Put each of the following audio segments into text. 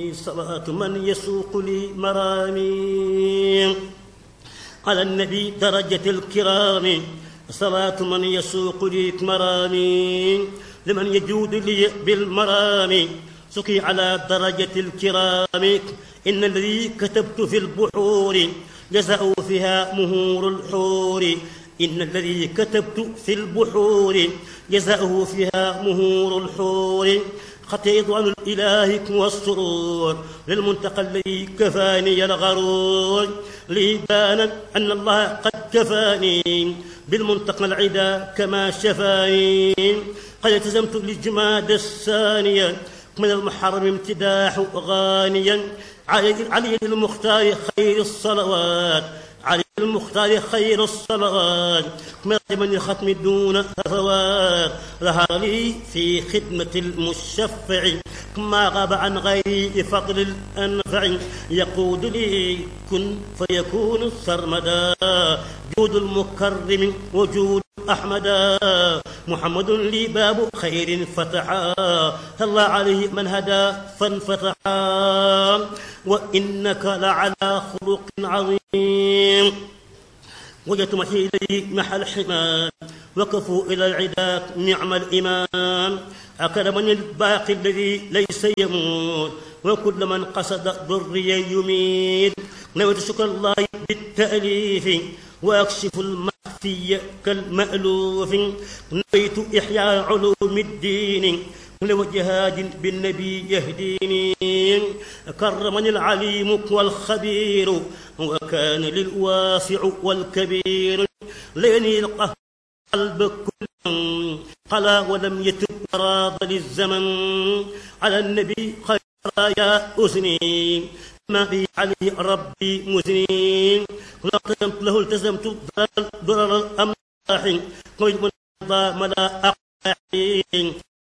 صلاة من يسوق لي مرامي على النبي درجة الكرام صلاة من يسوق لي مرامي لمن يجود لي بالمرام سقي على درجة الكرام إن الذي كتبت في البحور جزاء فيها مهور الحور إن الذي كتبت في البحور جزاؤه فيها مهور الحور خطيت عن الإله والسرور للمنتقى الذي كفاني الغرور لي بان أن الله قد كفاني بالمنتقى العدا كما شفاني قد التزمت للجماد الثانية من المحرم امتداح غانيا علي, علي المختار خير الصلوات علي المختار خير الصلوات من الختم دون هفوات ظهر لي في خدمة المشفع ما غاب عن غيري فضل الأنفع يقود لي كن فيكون سرمدا جود المكرم وجود أحمدا محمد لي باب خير فتحا الله عليه من هدى فانفتحا وإنك لعلى خلق عظيم وجدت محي إليه محل حمام وقفوا إلى العدا نعم الإمام أكرمني الباقي الذي ليس يموت وكل من قصد ضري يميت نويت شكر الله بالتأليف وأكشف المخفي كالمألوف نويت إحياء علوم الدين لوجهاد بالنبي يهديني كرمني العليم والخبير وكان للواسع والكبير ليني القلب كل قلا ولم يتب راض للزمن على النبي خير يا أسني ما بي عليه ربي مزني لا التزمت له التزمت ضرر الأملاح قيد من ملا أقاحين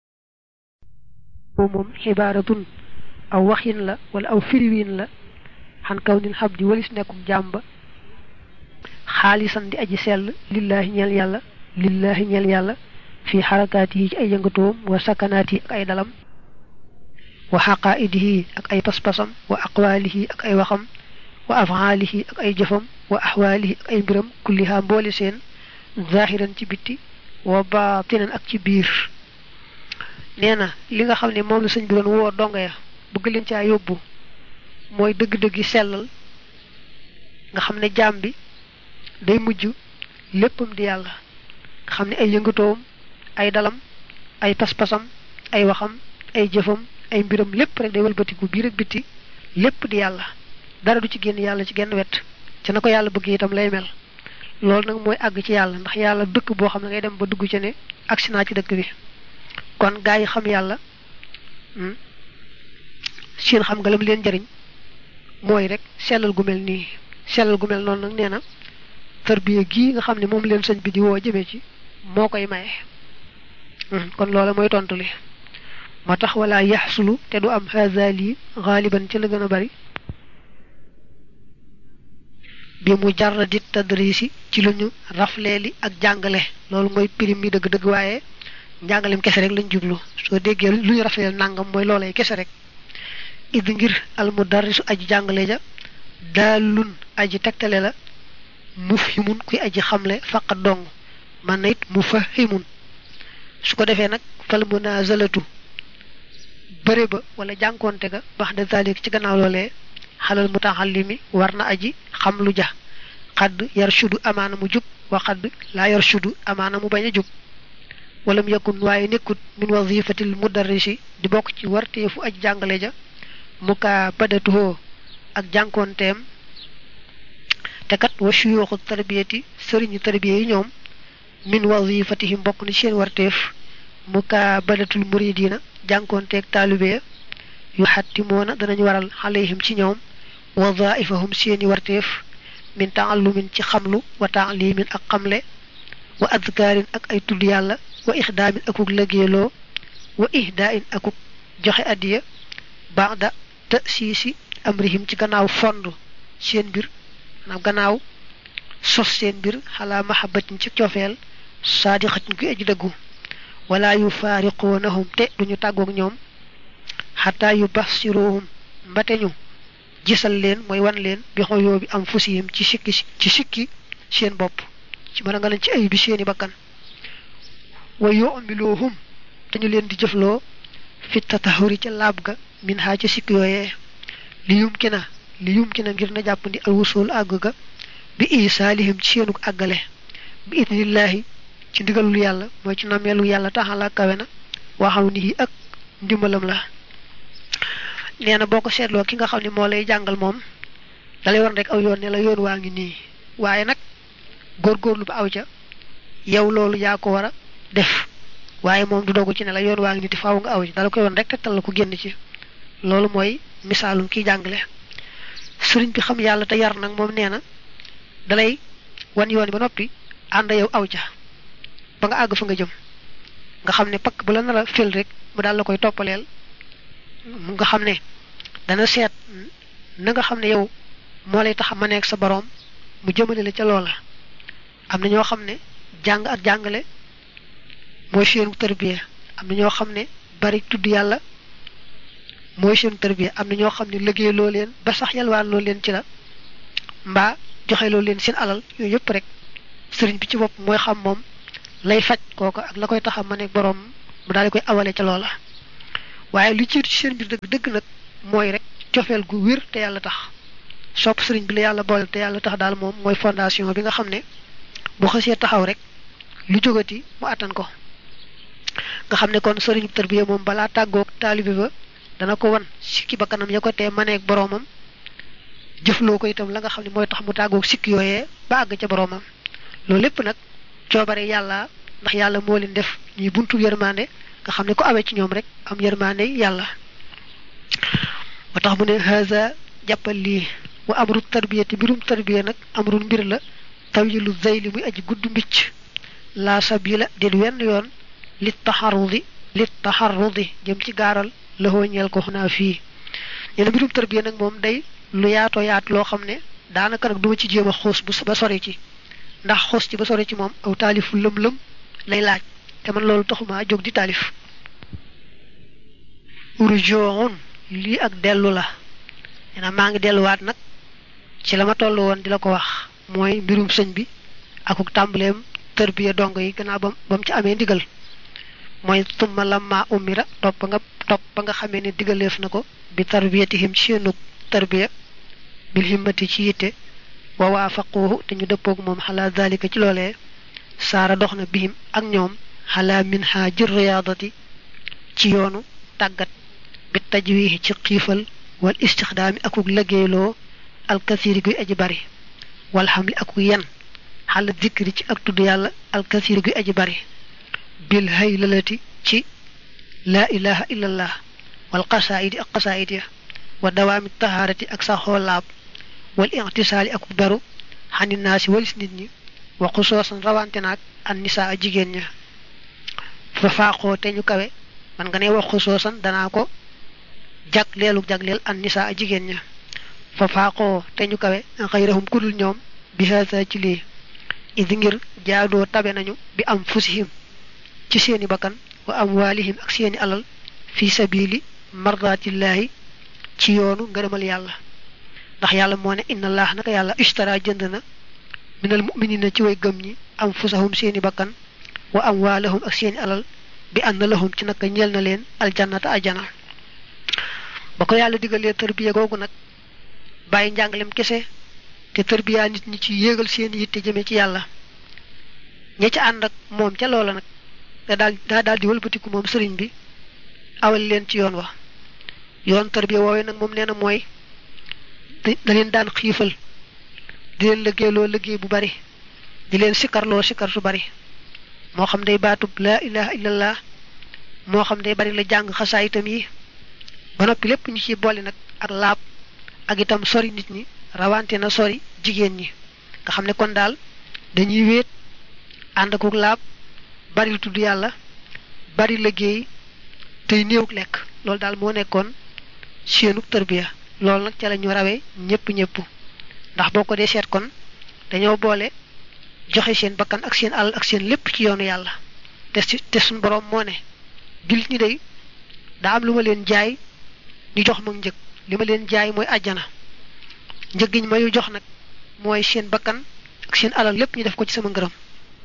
moom xibaaratun aw waxin la wala aw firiwin la xan kaw nil xab di walis nekkuk jaam ba xaalisan di aji sell lillaahi ñeel yàlla lillaahi ñeel yàlla fi xarakaati yi ci ay yëngatoom wa sakanaat yi ak ay dalam wa xaqaaidihi ak ay pas-pasam wa aqwaalihi ak ay waxam wa afaalihi ak ay jëfam wa axwaalihi ak ay mbiram kulliha mboole seen zahiran ci bitti wa baatinan ak ci biir nee na li nga xam ne moom la sëñ bi doon woo donga ya bëgg leen caa yóbbu mooy dëgg-dëgg yi sellal nga xam ne jaam bi day mujj léppam di yàlla nga xam ne ay yëngatoom ay dalam ay pas-pasam ay waxam ay jëfam ay mbiram lépp rek day walbatiku biir ak bitti lépp di yàlla dara du ci génn yàlla ci genn wet ci na ko yàlla bëgg itam lay mel loolu nag mooy àgg ci yàlla ndax yàlla dëkk boo xam ne ngay dem ba dugg ci ne agsi naa ci dëkk bi kon gaa yi xam yàlla seen xam nga lam leen jariñ mooy rek sellal gu mel nii sellal gu mel noonu nag nee na tarbiya gii nga xam ne moom leen sëñ bi di woo jëmee ci moo koy maye kon loola mooy tontu li moo tax wala yaxsulu te du am hazali xaaliban ci la gën a bari bi mu jarradi tadrisi ci lu ñu rafleeli ak jàngale loolu mooy pirim mi dëgg-dëgg waaye njàngalem kese rek lañ jublu soo déggee lu ñu rafeteel nangam mooy loolay kese rek id ngir al mudarrisu aji jàngale ja daalun aji tegtale la mufhimun kuy aji xamle faqat dong man na it mufahimun su ko defee nag fal munazalatu bëre ba wala jànkoonte ga bax de zalik ci gannaaw loolee xalal mutaxallimi war na aji xam lu ja xadd yar shudu amaana mu jub wa xadd laa yar shudu amaana mu bañ a jub walam yakun waaye nekkut min wazifatil mudarrisi di bokk ci warteefu aj jàngale ja mukaa badatuhoo ak jànkoonteem te kat wa shuyuxu tarbiyati sëriñu tarbiya yi ñoom min wazifatihim bokk na seen warteef mukaa badatul muridina jànkoonteeg taalibe ya yu xattimoona danañ waral xaleyhim ci ñoom wazaifahum seeni warteef min taallumin ci xamlu wa taalimin ak xamle wa adkaarin ak ay tudd yàlla wa ixdaamin akuk lëggeeloo wa ihdaain akuk joxe addiya baada te siisi amrihim ci gannaaw fond seen mbir maanaam gannaaw sos seen mbir xalaa mahabbatin ci cofeel saadixatin kuy aji dëggu wala yu faariqoonahum te duñu tàggoog ñoom xataa yu basiruhum mbate ñu gisal leen mooy wan leen bi xoyoo bi am fusiyim ci sikki ci sikki seen bopp ci mën a nga leen ci ay bi seeni bakkan wa yu'miluhum te ñu leen di jëfloo fi tatahuri ca laab ga min ha ci sikk yooyee li yumkina li yumkina ngir na jàppandi al wusul àgg ga bi isaalihim ci seenu àggale bi idnillahi ci ndigalul yàlla mooy ci nameelu yàlla taxala kawe na waxalu ni ak ndimbalam la nee na boo ko seetloo ki nga xam ne moo lay jàngal moom dalay war rek aw yoon ne la yoon waa ngi nii waaye nag góorgóorlu ba aw ca yow loolu yaa ko war a def waaye moom du dogu ci ne la yoon waa ngi nii te faaw nga aw ci dala koy woon rek tegtal la ko génn ci loolu mooy misaalum kiy jàngale sëriñ bi xam yàlla te yar nag moom nee na dalay wan yoon ba noppi ànd yow aw ca ba nga àgg fa nga jëm nga xam ne pakk bu la nar a fël rek mu daal la koy toppaleel mu nga xam ne dana seet na nga xam ne yow moo lay tax ma nekk sa boroom mu jëmale la ca loola am na ñoo xam ne jàng ak jàngale mooy seenu tërbiya am na ñoo xam ne bari tudd yàlla mooy seenu tërbiya am na ñoo xam ne liggéey loo leen ba sax yalwaan loo leen ci la mbaa joxe loo leen seen alal yooyu yëpp rek sëriñ bi ci bopp mooy xam moom lay faj kooka ak la koy tax a ma nekk boroom mu daal di koy awale ca loola waaye lu jiitu ci seen biir dëgg dëgg nag mooy rek cofeel gu wér te yàlla tax sopp sëriñ bi la yàlla boole te yàlla tax daal moom mooy fondation bi nga xam ne bu xësee taxaw rek lu jógati mu attan ko nga xam ne kon sëriñu tarbiya moom balaa tàggoog taalibe ba dana ko wan sikki ba kanam ya ko tee maneeg boroomam jëfloo ko itam la nga xam ne mooy tax mu tàggoog sikki yooyee ba àgg ca boroomam loolu lépp nag coobare yàlla ndax yàlla moo leen def ñuy buntu yërmande nga xam ne ko awee ci ñoom rek am yërmande yàlla moo tax mu ne haza jàppal lii wa amru tarbiyati mbirum tarbiya nag amrul mbir la tawilu zayli muy aji gudd mbicc la sabila dit wenn yoon lit taxarudi lit taxarudi jëm ci gaaral la ñeel ko xunaa fii ñene mbirum tarbiya nag moom day lu yaatoo yaat loo xam ne daanaka nag duma ci jéem a xuus bu ba sori ci ndax xuus ci ba sori ci moom aw taalifu lëm-lëm lay laaj te man loolu taxuma jóg di taalif urjoon lii ak dellu la nee maa ngi delluwaat nag ci la ma toll woon di la ko wax mooy mbirum sëñ bi akuk tàmbaleem tërbiya dong yi gannaaw ba ba mu ci amee ndigal mooy tumma lamma umira topp nga topp ba nga xamee ne digaleef na ko bi tarbiyatihim ci seenug tarbiya bil himmati ci yitte wa waafaquhu te ñu dëppoog moom xalaa dalika ci loolee saara dox na bihim ak ñoom xalaa min ha jër riyaadati ci yoonu tàggat bi tajwihi ci xiifal wal istixdaami akuk liggéeyloo alkasiri guy aji bari wal xamli akuk yen xala zikri ci ak tudd yàlla alkasiri guy aji bari bil haylalati ci laa ilaha illallah wal qasaidi ak qasaid ya wa dawaami tahaarati ak saxoo laab wal intisaali akuk beru xani naasi walis nit ñi wa xusoosan rawante naag an nisaa a jigéen ña fa faaxoo te ñu kawe man nga ne wax xusoosan danaa ko jag leelu jagleel an nisaa a jigéen ña fa faaxoo te ñu kawe xayrahum kudul ñoom bi haasa ci lii idi ngir jaadoo tabe nañu bi am fusihim ci seeni bakkan wa amwaalihim ak seeni alal fi sabili mardaatillaahi ci yoonu ngërëmal yàlla ndax yàlla moo ne inna allah naka yàlla ishtara jënd na minal muminina ci way gëm ñi am fusahum seeni bakkan wa amwaalahum ak seeni alal bi anna lahum ci naka ñeel na leen aljannata ajana ba ko yàlla digalee tërbiya googu nag bàyyi njàngalem kese te tërbiyaa nit ñi ci yéegal seeni yitte jëme ci yàlla ña ca ànd ak moom ca loola nag da daal daa daal di wëlbatiku moom sëriñ bi awal leen ci yoon wa yoon tërbiya woowee nag moom nee na mooy da leen daan xiifal di leen liggéeyloo liggéey bu bari di leen sikarloo sikar su bari moo xam day baatub laa ilaha illallah moo xam day bari la jàng xasaa itam yi ba noppi lépp ñu ci boole nag ak laab ak itam sori nit ñi rawante na sori jigéen ñi nga xam ne kon daal dañuy wéet ànd akuk laab bari lu tudd yàlla bari liggéey tey néewuk lekk loolu daal moo nekkoon seenuk tërbiya loolu nag ca la ñu rawee ñëpp ñëpp ndax boo ko dee seet kon dañoo boole joxe seen bakkan ak seen alal ak seen lépp ci yoonu yàlla te te suñ boroom moo ne jullit ñi day daa am lu ma leen jaay ñu jox ma njëg li ma leen jaay mooy àjjana njëggiñ ma yu jox nag mooy seen bakkan ak seen alal lépp ñu def ko ci sama ngërëm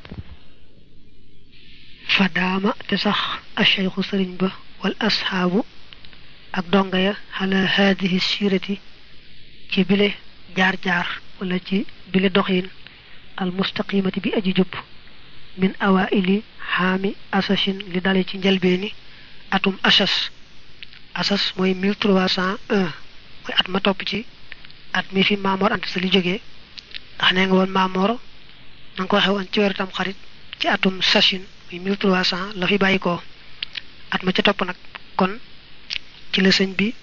fa daama te sax acheikhu sëriñ ba wal asxaabu ak donga ya xala haadihi sirati ci bile jaar-jaar wala ci bile doxin al mustaqimati bi aji jub min awaili xaami asashin li dale ci njëlbeeni atum asas asas mooy mille trois cent un mooy at ma topp ci at mi fi Maamoor Anta Sali jógee ndax nee nga woon Maamoor na nga ko waxee woon ci weeru tam xarit ci atum sashin muy mille trois cent la fi bàyyi ko at ma ca topp nag kon ci la sëñ bi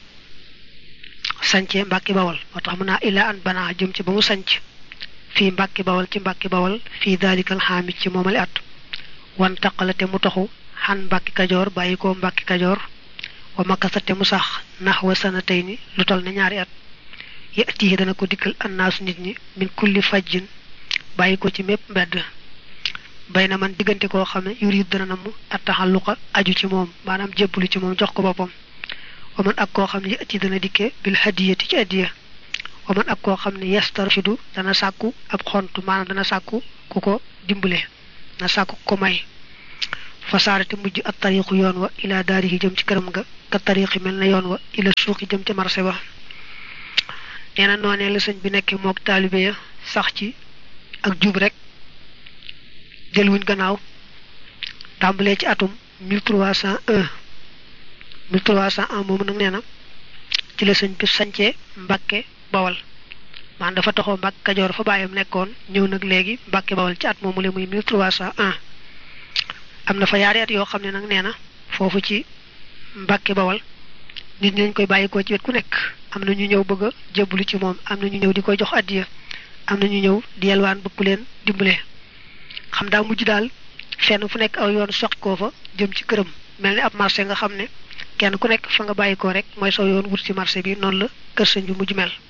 sancee mbàkki bawal moo tax mu naa ilaa an banaa jëm ci ba mu sanc fii mbàkki bawal ci mbàkki bawal fii daalikal xaamit ci moomale at wan taqalate mu taxu xan mbàkki kajoor bàyyi ko mbàkki kajoor wa makasate mu sax nax wa sana tey ni lu tol ne ñaari at yatihi dana ko dikkal annaasu nit ñi min kulli fajjin bàyyi ko ci mépp mbedd bay na man diggante koo xam ne yurid dana namm attaxalluqa aju ci moom maanaam jébbalu ci moom jox ko boppam wa man ak koo xam ne yati dana dikke bil hadiyati ci addiya wa man ak koo xam ne yastarfidu dana sàkku ab xontu maanaam dana sàkku ku ko dimbale na sàkku ko may fasaarate mujj at tariqu yoon wa ila daarihi jëm ci këram nga ka tariqi mel na yoon wa ila suuqi jëm ci marché ba nee na noonee la sëñ bi nekkee mook taalibe ya sax ci ak jub rek jël wuñ gannaaw tàmbalee ci atum 1301 1301 moomu nag nee na ci la sëñ bi sancee mbàkke bawal maanaam dafa taxoo mbàkke kajoor fa bàyyam nekkoon ñëw nag léegi mbàkke bawal ci at moomu le muy 1301 am na fa yaari at yoo xam ne nag nee na foofu ci mbàkke bawal nit ñi lañ koy bàyyikoo ci wet ku nekk am na ñu ñëw bëgg a jébbalu ci moom am na ñu ñëw di koy jox addiya am na ñu ñëw di yelwaan bëgg ku leen dimbale xam daa mujj daal fenn fu nekk aw yoon soqi koo fa jëm ci këram mel ni ab marché nga xam ne kenn ku nekk fa nga bàyyikoo rek mooy saw yoon wut ci marché bi noonu la kër sëñ bi mujj mel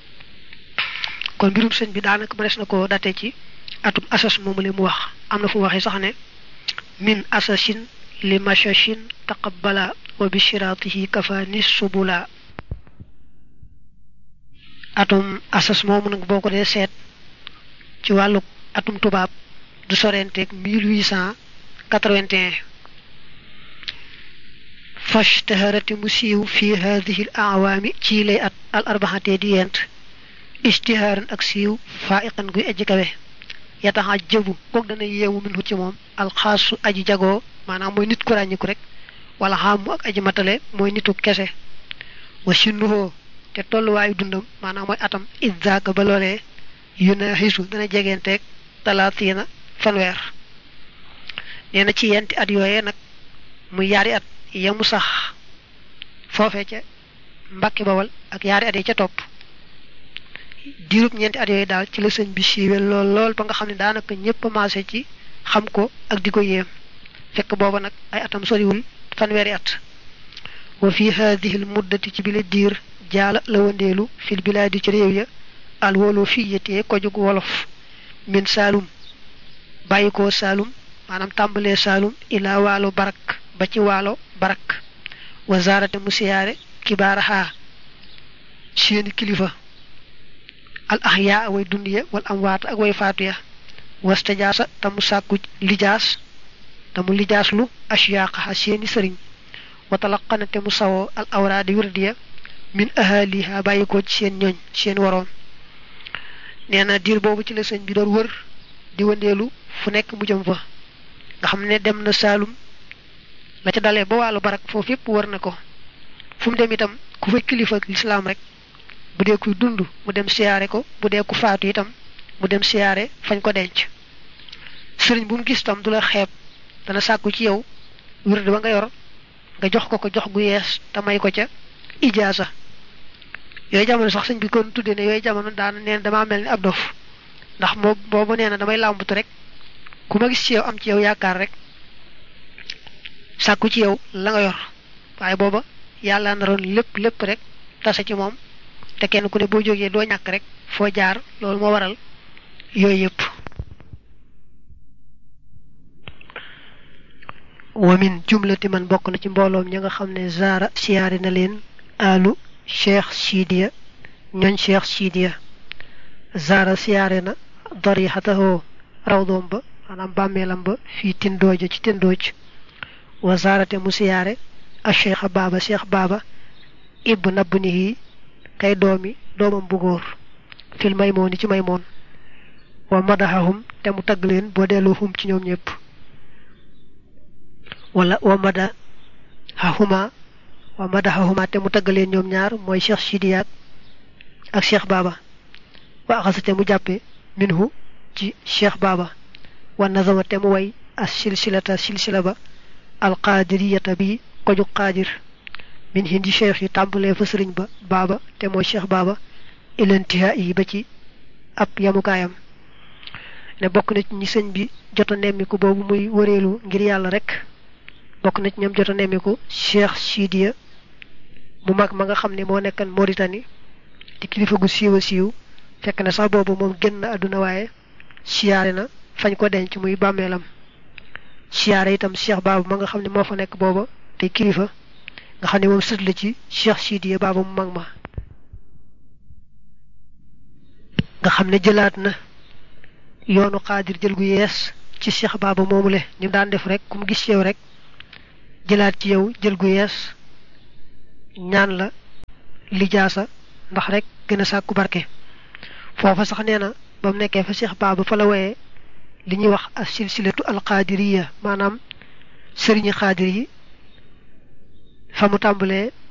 kon mbirum sëñ bi daanaka mënees na ko date ci atum asas moomu li mu wax am na fu waxee sax ne min asasin li machachin taqabbala wa bi shiraatihi kafaani subula atum asas moomu nag boo ko dee seet ci wàllu atum tubaab du sorenteeg 1881 fashtaharati mu siiw fi hadihi al awaami ci lay at al arbaxatee di yent istihaaran ak siiw faiqan guy aji kawe yataxa jëbu kook dana yeewu min hut ci moom alxaasu aji jagoo maanaam mooy nit ku ràññiku rek wala xaamu ak aji matale mooy nitu kese wa sinnuhoo te tolluwaayu dundam maanaam mooy atam iddaaka ba loolee yu na xisu dana jegeenteeg talaatiina fanweer nee na ci yenti at yooyee nag muy yaari at yamu sax foofee ca mbakki bawal ak yaari at yi ca topp diirub ñeenti at yooyu daal ci la sëñ bi siiwe lool lool ba nga xam ne daanaka ñëpp maase ci xam ko ak di ko yéem fekk booba nag ay atam soriwul fanweeri at wa fi hadihi l muddati ci bile diir jaala la wandeelu fil bilaadi ci réew ya al wolo fiyatee ko jug wolof min saalum bàyyi ko saalum maanaam tàmbalee saalum ilaa waalo barak ba ci waalo barak wa zaarate mu siyaare kibaaraxaa seeni kilifa al ahyaa way dund ya wal amwaat ak way faatu ya wastajaasa tamu sàkku lijaas tamu lijaas lu ashyaaqa seeni sëriñ wa talaqana te mu sawoo al awraadi wirdiya min ahaliha bàyyi ko ci seen ñooñ seen waroom nee na diir boobu ci la sëñ bi doon wër di wëndeelu fu nekk mu jëm fa nga xam ne dem na Saalum la ca dalee ba wàllu barak foofu yépp wër na ko fu mu dem itam ku fa kilifa lislaam rek bu dee kuy dund mu dem siyaare ko bu dee ku faatu itam mu dem siyaare fañ ko denc sëriñ bu mu gis tam du la xeeb dana sàkku ci yow wird ba nga yor nga jox ko ko jox gu yees te may ko ca ijaasa yooyu jamono sax sëñ bi kon tuddee ne yooyu jamono daana neen damaa mel ni ab dof ndax moo boobu nee na damay làmbatu rek ku ma gis ci yow am ci yow yaakaar rek sàkku ci yow la nga yor waaye booba yàlla naroon lépp lépp rek tase ci moom te kenn ku ne boo jógee doo ñàkk rek foo jaar loolu moo waral yooyu yëpp wa min jumlati man bokk na ci mbooloom ña nga xam ne zaara siyaari na leen alu cheikh sidiya ñooñ cheikh sidiya zara siyaare na darixatahoo rawdoom ba maanaam bàmmeelam ba fii tindooja ci tindooj wa zarate mu siyaare a cheikha baaba cheikh baaba ibb nabb nihi kay doomi doomam bu góor fil maymooni ci maymoon wa madaxahum te mu tagg leen boo delloo hum ci ñoom ñëpp wala wa madaxahuma wa madaxahuma te mu tagg leen ñoom ñaar mooy cheikh sidiyaat ak cheikh baaba wa axasate mu jàppe minhu ci cheikh baaba wa nazama te mu way as silsilata silsila ba alqaadiriyata bi koju qaadir min hindi cheikh yi tàmbalee fa sëriñ ba baaba te mooy cheikh baaba ilantiha yi ba ci ab yamukaayam ne bokk na ci ñi sëñ bi jota nemmiku boobu muy wëreelu ngir yàlla rek bokk na ci ñoom jota nemmiku cheikh sidiya mu mag ma nga xam ne moo nekkan Mauritanie di kilifa gu siiw a siiw fekk na sax boobu moom génn àdduna waaye siyaare na fañ ko denc muy bàmmeelam siyaare itam cheikh baaba ma nga xam ne moo fa nekk booba te kilifa nga xam ne moom sët la ci cheikh sidiya baaba mu mag ma nga xam ne jëlaat na yoonu xaadir jël gu yees ci cheikh baaba moomule ni mu daan def rek ku mu gis yow rek jëlaat ci yow jël gu yees ñaan la lijaasa ndax rek gën a sàkku barke foofa sax nee na ba mu nekkee fa cheikh baaba fa la woyee li ñuy wax as silsilatu alqaadiriya maanaam sëriñi xaadir yi fa mu tàmbalee